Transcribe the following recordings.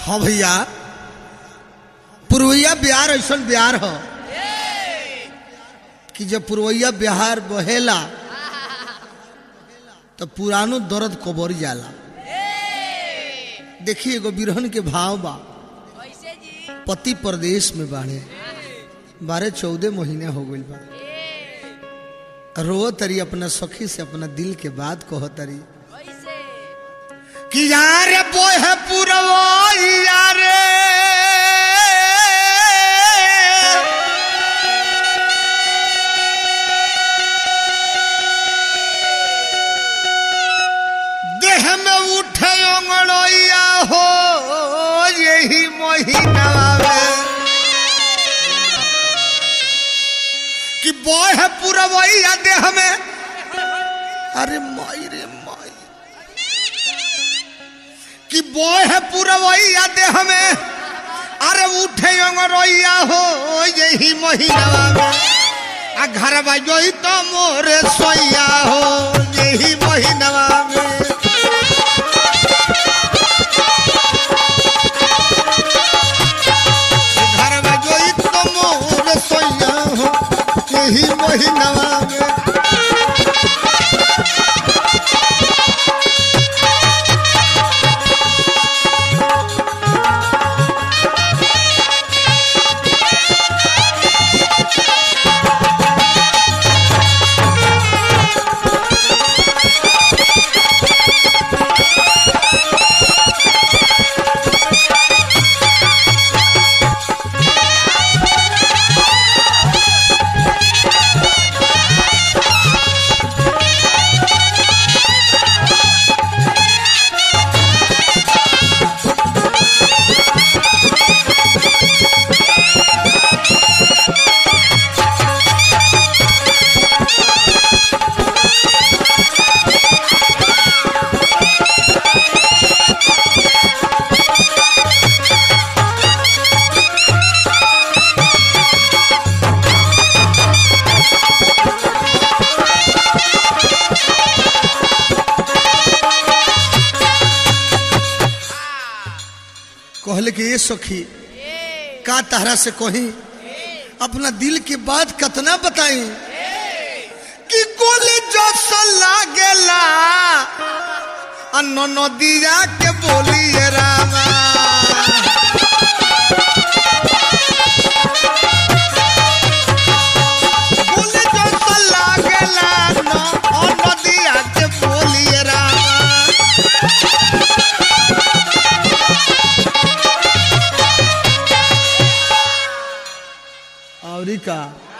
हाँ भैया पुरवैया बिहार ऐसा बिहार हो कि जब पुरवैया बिहार बहेला तो पुरानो दर्द कबर जाला देखिए एगो बिरहन के भाव बा कैसे जी पति प्रदेश में बाढ़े बारह चौदह महीने हो गई बा रो तरी अपना सखी से अपना दिल के बात कहो तरी कैसे कि यार बोय है पुरवैया रे देह में उठे अंगड़ैया हो यही महीना में कि बोय है पुरवैया देह में अरे माई रे माई कि बोय है पुरवैया देह में अरे उठे अंगरैया हो यही महीना में आ घर बजोई तो मोरे सोया हो यही महीना में घर बजोई तो मोरे सोया हो यही महीना में कहले कि ये सखी का तहरा से कही अपना दिल की बात कतना बताई कि गोली जो लागेला अन्न नदिया के बोलिए रामा गोली जो लागेला न नदिया के बोलिए रामा और का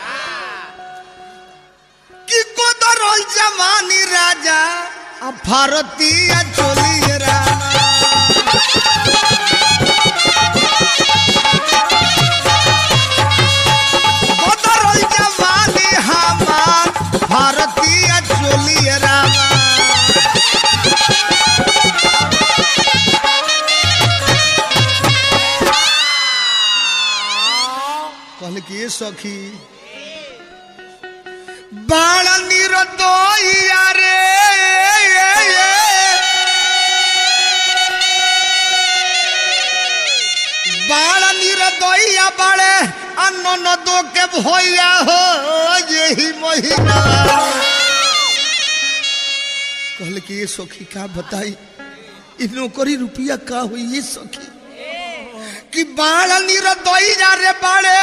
कि कोदरल जवानी राजा आ भारतीय चोली रामा कोदरल जवानी हमार भारतीय चोली रामा कहले कि ये सखी बाण निरदोइया रे बाण निरदोइया बाड़े अन्न न दो के भैया हो यही महीना कहले कि ये सखी का बताई इ नौकरी रुपया का हुई ये सखी कि बाण निरदोइया रे बाड़े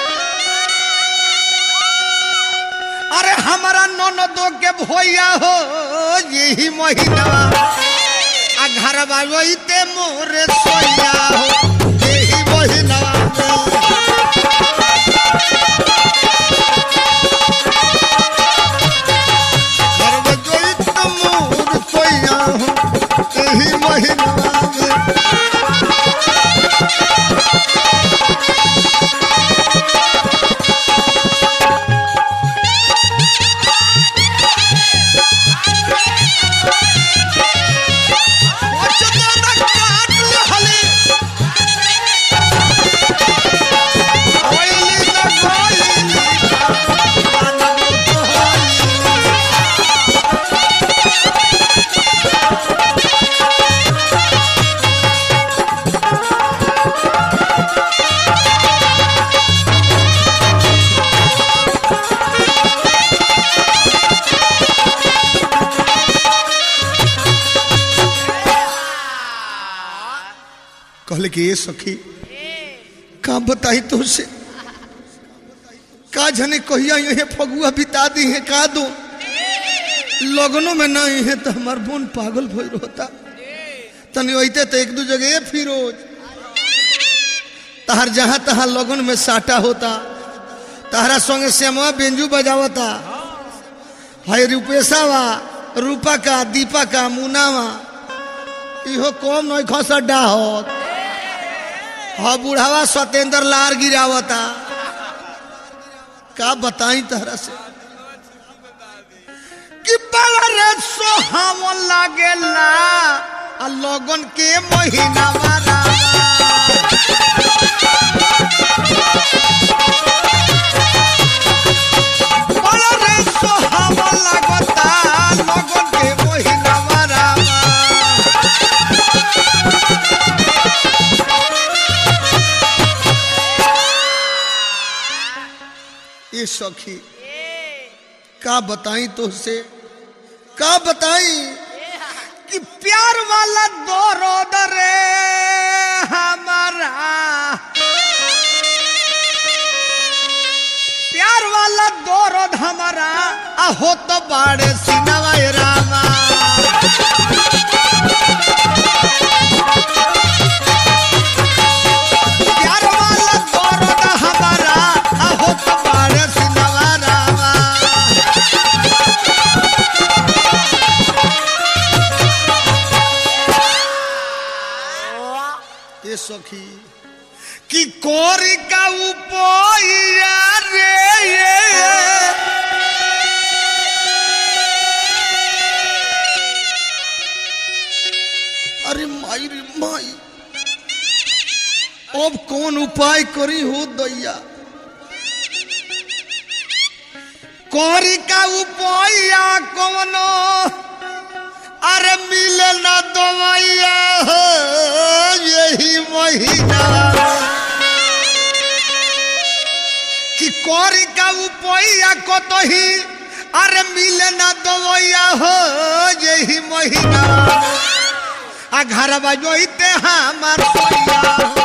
अरे हमारा ननदो के भैया हो यही महीना आ घर बाबते मोरे सोया हो यही महीना घर बाबते मोरे सोया हो यही महीना काट ले हले कहले कि ये सखी का बताई तुझसे का जने कहिया ये फगुआ बिता दी है का दो लगनों में नहीं है तो हमार बोन पागल भइल होता तनी वैते तो एक दू जगह फिरोज तहर जहां तहां लगन में साटा होता तहरा संगे श्यामा बेंजू बजावता है रूपेशावा रूपा का दीपा का मुनावा इहो कम नहीं खसड्डा होत हाँ बुढ़ावा सत्येंद्र लार गिरावता का बताई तहरा से कि बड़ा रे सोहावन लागेला आ लगन के महीना मारा बड़ा रे सोहावन लागता लगन के महीना मारा ये सखी का बताई तुझसे का बताई कि प्यार वाला दौर रे हमारा प्यार वाला दौर हमारा आहो तो बाड़े सिनवा रामा प्यार वाला दौर हमारा आहो तो बाड़े सिनवा रामा ये सखी कि कोरी का उपोया रे ये अरे माई रे माई अब कौन उपाय करी हो दैया कोरी का उपाया कौनो अरे मिले ना दवाइया हो यही महीना कि कोरी का उपाया को तो ही अरे मिले ना दवाइया हो यही महीना आ घर बजोते हमार सोया हो